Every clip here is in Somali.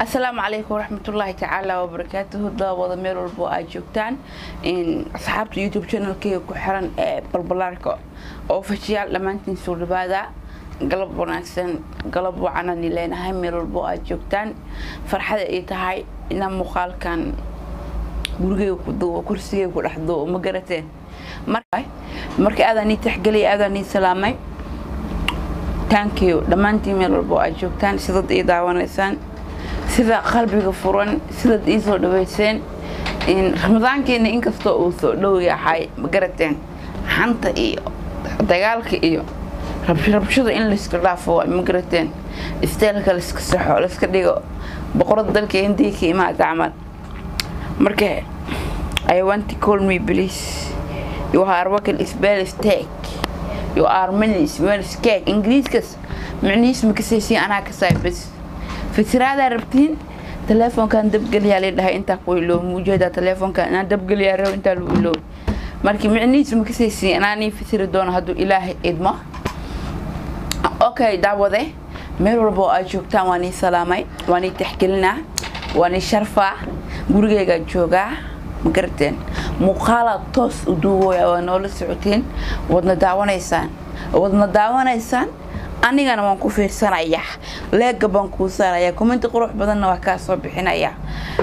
asalaamu calaykum waraxmatullaahi tacaala wabarakaatuhu daawada meel walbo aad joogtaan asxaabta youtube channelkeyga ku xiran ee balbalaarka oo fashiyaal dhammaantiin soo dhawaada galab wanaagsan galab wacanani leenahay meel walbo aad joogtaan farxada ay tahay inaa muuqaalkan gurigeyga ku duubo kursigeyga ku dhex duubo ma garateen marka aadaan ii taxgeliyay aadaan ii salaamay taankiyo dhammaantiin meel walbo aad joogtaan sidad ii daawanaysaan sida qalbiga furan sidaad ii soo dhaweyseen ramadaankeena inkastoo uu soo dhow yahay ma garateen xanta iyo dagaalka iyo rabshada in layska dhaafo waa ma garateen isteelka layska saxo layska dhigo boqorada dalka hindiya ka imaada camal marka i want to call me please you are working spell steak you are many spell cake ingiriiskas micnihiis ma kasaysiin anaa kasaay bas fikiraadaa rabtiin teleefonkan dabgeliyaa la dhahay intaa ku iloow muujeedaa teleefonkan inaan dabgeliyaa rabo intaa lagu iloow marka micnihiis ma kasaysiin anaanii fikiri doono hadduu ilaahay idmo okay daawade meel walba oo aad joogtaan waan ii salaamay waan ii taxgelinaa waan ii sharfaa gurigeygaa joogaa ma garateen muuqaalaad toos u duubooya waa noola socotiin wadna daawanaysaan wadna daawanaysaan anigana waan ku fiirsanayaa leega baan kuu saarayaa commenti qurux badanna waa kaa soo bixinayaa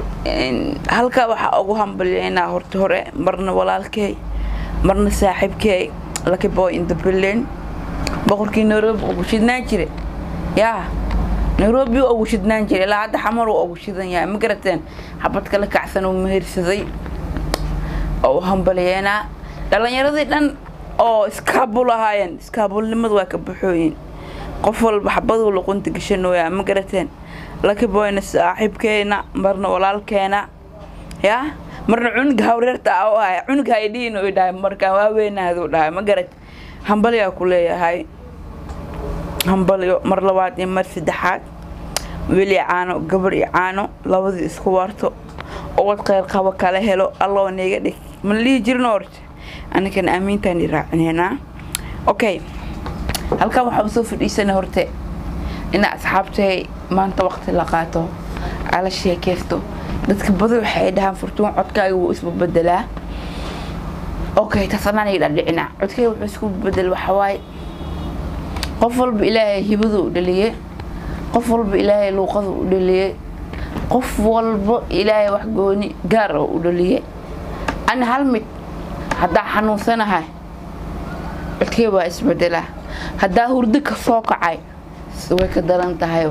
halkaa waxaa ugu hambalyeynaa horta hore marna walaalkey marna saaxiibkey lucky boy in the building boqorkii nairobi ugu shidnaan jire yaa nairobi ugu shidnaan jire ilaa hadda xamar uu ugu shidan yahay ma garateen xabad kala kacsan uu mehersaday oo u hambalyeynaa dhalinyaradii dhan oo iskaabul ahaayeen iskaabulnimadu waa ka baxooyin qof walba xabaduu luqunta gashanooyaa ma garateen laki boyna saaxiibkeena marna walaalkeena yaa marna cunuga hawreerta a u ahay cunuga haydhiin u dhahay markaan waaweynaaduu dhahay ma garat hambalyaa ku leeyahay hambalyo mar labaad iyo mar saddexaad weli caano gabar iyo caano labadii isku waarto ubad kheyr qabo kala helo alloo niiga dhig mana dhihi jirno horta aninkana aamiintaan i raacineynaa okay halkan waxaa soo fadhiisana horte ina asxaabtay maanta waqti la qaato ala sheekeysto dadka badi waxay dhahaan furtuun codkaaga wuu isbabedelaa okay tasanaan ii dhadhicina codkayga wuxuu isku bedel waxawaaye qof walba ilaahay hibadu u dhaliye qof walba ilaahay luuqadu u dhaliye qof walba ilaahay wax gooni gaar oo u dhaliye ana hal mid haddaa xanuunsanahay codkay waa isbedelaa haddaa hurdo ka soo kacay way ka daran tahay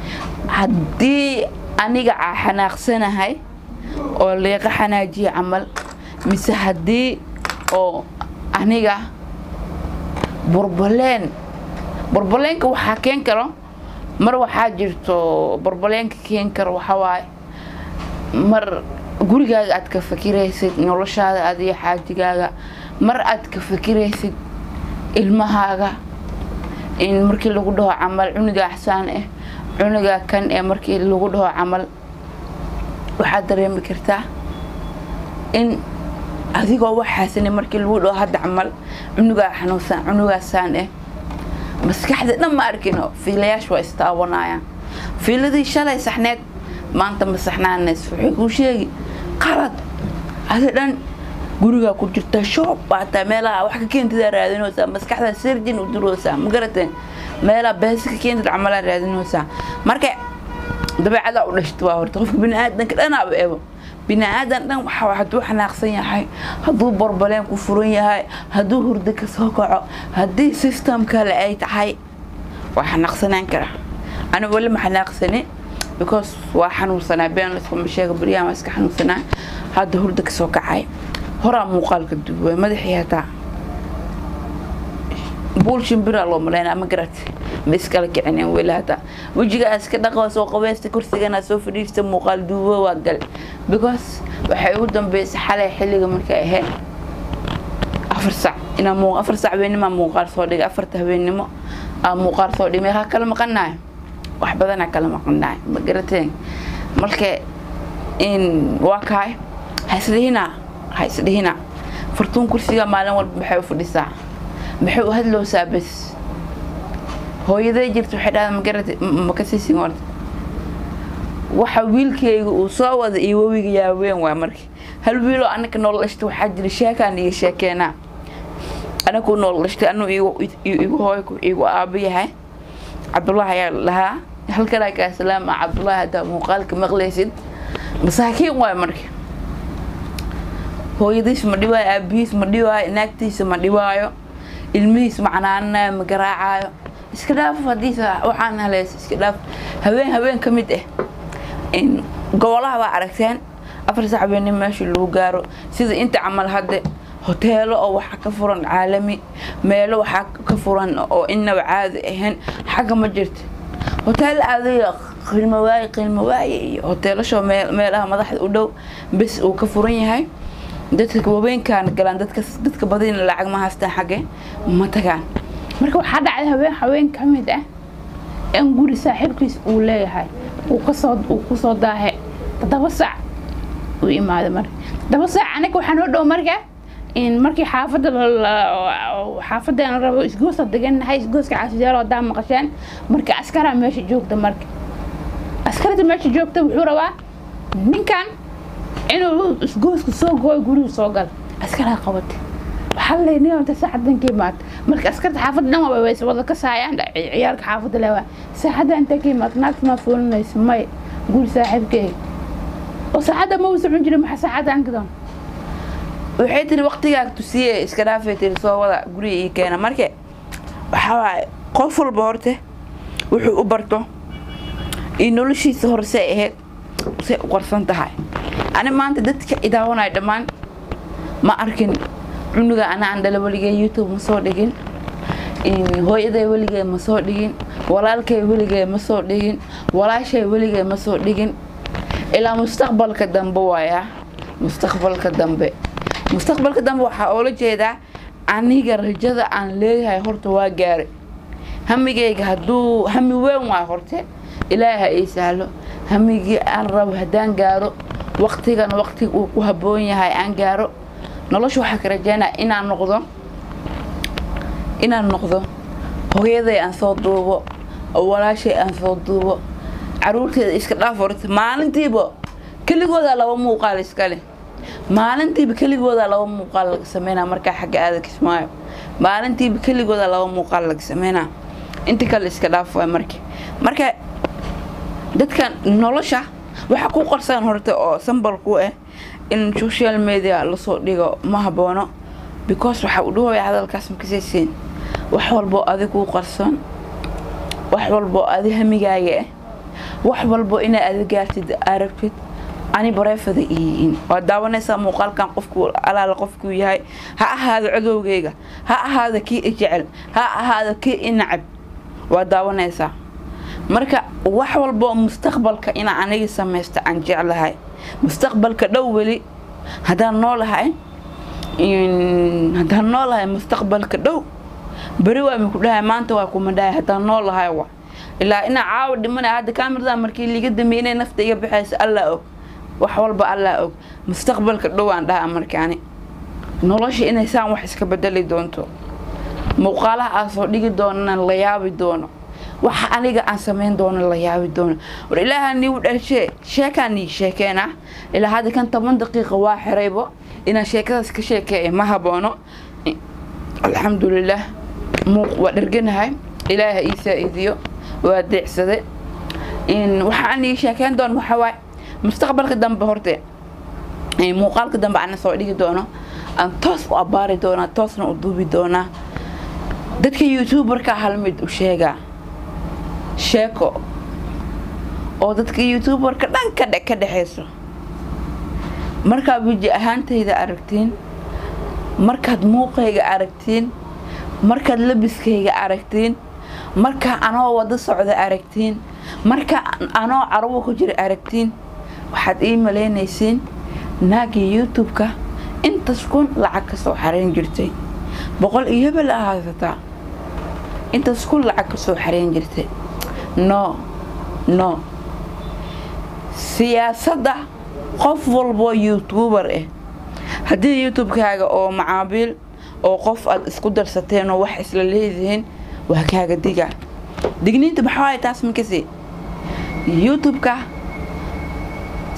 haddii aniga xanaaqsanahay oo leeqa xanaajiya camal mise haddii oo aniga burbaleen burbaleenka waxaa keen karo mar waxaa jirto burbaleenka keen karo waxawaaye mar gurigaaga aad ka fakiraysid noloshaada adiyo xaajigaaga mar aad ka fakiraysid ilmahaaga in markii lagu dhaho camal cunuga axsaan ah cunuga kan ee markii lagu dhaho camal waxaad dareemi kartaa in adigoo waxaasani markii lagu dhaho hadda camal cunugaa xanuunsan cunugaasaan ah maskaxda dhan ma arkino fiilayaasha waa istaawanayaan fiiladii shalay saxneed maanta ma saxnaanays waxay kuu sheegi qalad adi dhan gurigaa ku jirtaa shoob baataa meelaha wax ka keentidaa raadinoosaa maskaxda sirjin u duroosaa ma garateen meelaha beesi ka keentid camalaa raadinoosaa marka dabeecadaa u dhashta waa horta qofka biniaadanka dhanaaba ebo biniaadan dhan waxa hadduu xanaaqsan yahay hadduu borbaleen ku furan yahay hadduu hurdo ka soo kaco haddii system kale ay tahay waa xanaaqsanaan kara ani weli ma xanaaqsani because waa xanuunsanaa been laskuma sheega baryahan waa iska xanuunsanaa hadda hurdo ka soo kacay horaa muuqaalka duuba madaxii hataa buul shimbiraa loo malaynaa ma garat ma iskala kicineen weli hataa wejigaa iska dhaqo soo qabeysta kursigana soo fadhiista muuqaal duubo waa gal because waxay ugu dambeysay xalay xilliga markay ahayd afar sac inaa muu afar sac habeennimo muuqaal soo dhigay afarta habeennimo aa muuqaal soo dhigay meeqaa kala maqanahay wax badanaa kala maqanahay ma garateen marka in waa kahay ha isdhihina ha isdhihina furtuun kursiga maalin walba maxay u fadhisaa maxay u hadlowsaa bas hooyaday jirta waxay dhahdaa ma garata ma ka siisin horta waxa wiilkayga uu soo wada iyo wewiga yaaween waa marka hal wiiloo anaka nool dhashta waxaa jira sheekaan iyo sheekeenaa anagu nool dhashtay anu igu hooyku igu aabo yahay cabdullaahi ayaa lahaa halkanaa kaa salaama cabdullaahi haddaa muuqaalka maqlaysid masaakiin waay marka hooyadiis ma dhibaayo aabihiis ma dhibaayo naagtiisa ma dhibaayo ilmihiis ma canaananayo ma garaacaayo iska dhaaf hadiisa waxaan haleys iska dhaaf haween haween ka mid ah gobolaha baa aragteen afar sax habeenimo meeshii lagu gaaro sida inta camal hadde hoteelo oo waxaa ka furan caalami meelo waxaa ka furan oo inaba caadi ahayn xagga ma jirta hoteel aadaya qiilmo waaye qiilmo waaye iyo hoteelasho meelaha madaxda u dhow bes uu ka furan yahay dadka haweenkaan galaan dadka dadka badina lacag ma haystaan xagge ma tagaan marka waxaa dhacday haween haween ka mid ah in guri saaxiibkiis uu leeyahay uu kasoo uu kusoo daahe toddoba sac uu imaado marka toddoba sac anaga waxaa noo dhow marka in markii xaafadda xaafadeena rabo isgoosa degannahay isgooska caasiyaalo haddaa maqasheen marka askaraa meesha joogta marka askarta meesha joogta wuxuu rabaa ninkan inuu isgooska soo gooyo guriga soo gala askaraa qabata waxaa la leeyahay ninta saacadan ka imaad marka askarta xaafadda dhan waa ways wada ka saayaan ciyaalka xaafadda leewaa saacadda intee ka imaad naagta maa fuulinaysa may guri saaxiibkeega oo saacadda ma uu socon jirin maxaa saacadda aan gadoon waxay tiri waqtigaa tusiye iska dhaafay tiri soo wada guriga ii keena marka waxaa waaye qof walba horte wuxuu u barto iyo noloshiisa hore say ahayd say u qarsan tahay ani maanta dadka idaawanaya dhammaan ma arkin cunuga ana aan dhala weligee youtube ma soo dhigin hooyaday weligee ma soo dhigin walaalkay weligee ma soo dhigin walaashay weligee ma soo dhigin ilaa mustaqbalka dambe waayaa mustaqbalka dambe mustaqbalka dambe waxaa oola jeedaa aniga rajada aan leeyahay horta waa gaari hamigayga hadduu hami weyn waa horte ilaaha ii sahlo hamigii aan rabo haddaan gaaro waqtigan waqtiga uu ku habboon yahay aan gaaro nolosha waxaa ka rajeynaya inaan noqdo inaan noqdo hooyaday aan soo duubo oo walaashay aan soo duubo caruurteeda iska dhaaf horta maalintiiba keligoodaa laba muuqaal iskale maalintiiba keligoodaa laba muuqaal laga sameynaa markaa xagga aada kismaayo maalintiiba keligoodaa laba muuqaal laga sameynaa inta kale iska dhaaf waay marka marka dadka nolosha waxaa ku qarsan horta oo sambal ku ah in social media lasoo dhigo ma haboono because waxaa u dhahooya hadalkaas makasaysiin wax walboo adi kuu qarsoon wax walboo adi hamigaaga ah wax walbo inaa adi gaartid aragtid ani bareefada iyihiin waa daawanaysaa muuqaalkan qofku alaala qofkuu yahay ha ahaado codowgayga ha ahaado kii i jecel ha ahaado kii i nacab waa daawanaysaa marka wax walboo mustaqbalka inaa aniga samaysto aan jeclahay mustaqbalka dhow weli haddaan noolahay haddaan noolahay mustaqbalka dhow beri waa miku dhahay maanta waa kuma dhahay haddaan noolahay wa ilaa inaa caawa dhimanaya hadda kaamiradaa markii liiga dambeynay nafta iga baxaysa allaa og wax walba allaa og mustaqbalka dhow aan dhahaa markaani nolosha inay saan wax iska bedeli doonto muuqaalaha aan soo dhigi doonana la yaabi doono waxa aniga aan samayn doono la yaabi doono war ilaaha niigu dhalshee sheekaan nii sheekeena ilaa hadda kan toban daqiiqa waa xiraybo inaan sheekadaas ka sheekeeya ma haboono alxamdulilah muuq waa dherganahay ilaaha ii saa-iidiyo waa deecsade waxaan ii sheekeyn doono waxaa waaye mustaqbalka dambe horte muuqaalka dambe ana soo dhigi doono aan toos u abaari doonaa toosna u duubi doonaa dadka youtuberka hal mid u sheegaa sheeko oo dadka youtuberka dhan ka ka dhexayso markaad weji ahaantayda aragtiin markaad muuqayga aragtiin markaad labiskayga aragtiin markaa anoo wado socda aragtiin markaa anoo carwo ku jira aragtiin waxaad ii malaynaysiin naagii youtube-ka intas kun lacag ka soo xarayn jirtay boqol iyo hebel a haysataa intas kun lacag ka soo xarayn jirtay no no siyaasadda qof walboo youtuber ah haddii youtube-kaaga oo macaabiil oo qof aad isku darsateenoo wax isla leedihiin waa kaaga diga digniinta maxaa taas makasi youtube-ka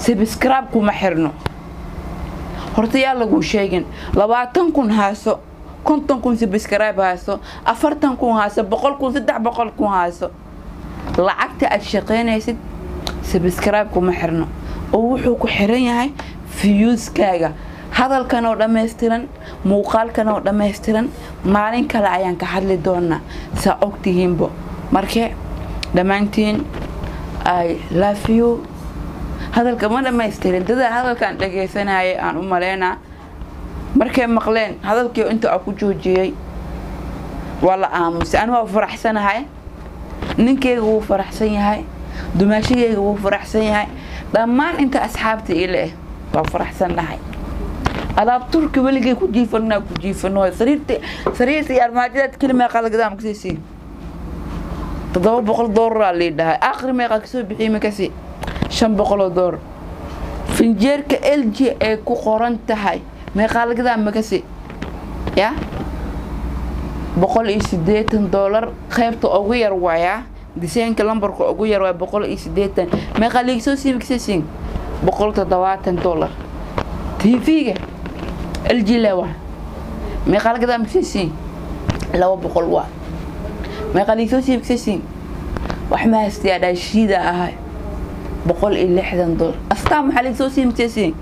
sabscribe kuma xirno horta yaa lagu sheegin labaatan kun haaso konton kun sabscribe haaso afartan kun haaso boqol kun saddex boqol kun haaso lacagta aad shaqaynaysid sabscribe kuma xirno oo wuxuu ku xiran yahay fiyuuskaaga hadalkan oo dhammaystiran muuqaalkan oo dhammaystiran maalin kale ayaan ka hadli doonaa saa ogtihiinbo marke dhammaantiin i love you hadalka ma dhammaystirin dadaa hadalkaan dhagaysanayay aan u maleynaa markay maqleen hadalkii inta a ku joojiyey waa la aamusay anu waa faraxsanahay ninkeyga wuu faraxsan yahay dumaashigeyga wuu faraxsan yahay dhammaan inta asxaabta ila eh waa faraxsan dhahay alaab turka weligay ku jiifanaa ku jiifano sariirta sariirta iyo armaajadaad keli meeqaa lagadaa makasiisii toddoba boqol dooraraa lii dhahay aakhri meeqaa kasoo bixiyey makasi shan boqoloo doolar finjeerka l g ay ku qoran tahay meeqaa lagadaa makasi ya boqol iyo sideetan doolar qaybta ugu yar waayaa diseenka lambarka ugu yar waa boqol iyo sideetan meeqaa liigsoo sii makasiisiin boqol toddobaatan doolar tv-ga l g lewa meeqaa lagadaa makasiisiin laba boqol waa meeqaa liigsoo sii makasiisiin wax ma hastayaa dhaashiida ahay boqol iyo lixdan dolar astaan maxaa laga soo sii makasiisiin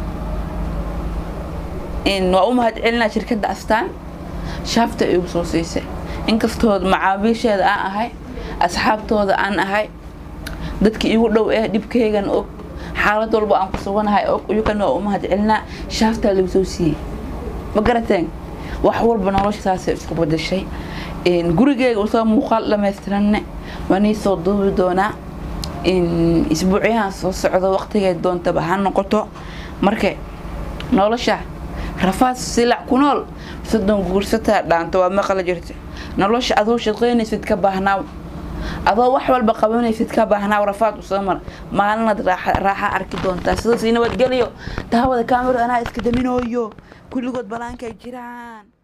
waa u mahad celinaa shirkadda astaan shaafta igu soo siisay inkastood macaabiisheeda aan ahay asxaabtooda aan ahay dadka igu dhow ee dhibkeygan og xaalad walba aan ku suganahay og iyukana waa u mahad celinaa shaaftaa lagu soo siiyey ma garateen wax walba nolosha saasay isku badashay gurigeyga usoo muuqaal dhamaystiranne waa nii soo duubi doonaa isbuucyahan soo socdo waqtigay doontaba ha noqoto marka nolosha rafaad silac ku nool soddon guursataa dhaanto waa maqla jirta nolosha adoo shaqaynaysid ka baahnaaw adoo wax walba qabanaysid ka baahnaaw rafaad usoo mar maalinaad raaxa arki doontaa sidaas nabadgeliyo daawada kaamiro anaa iska daminooyo kulligood balaankay jiraan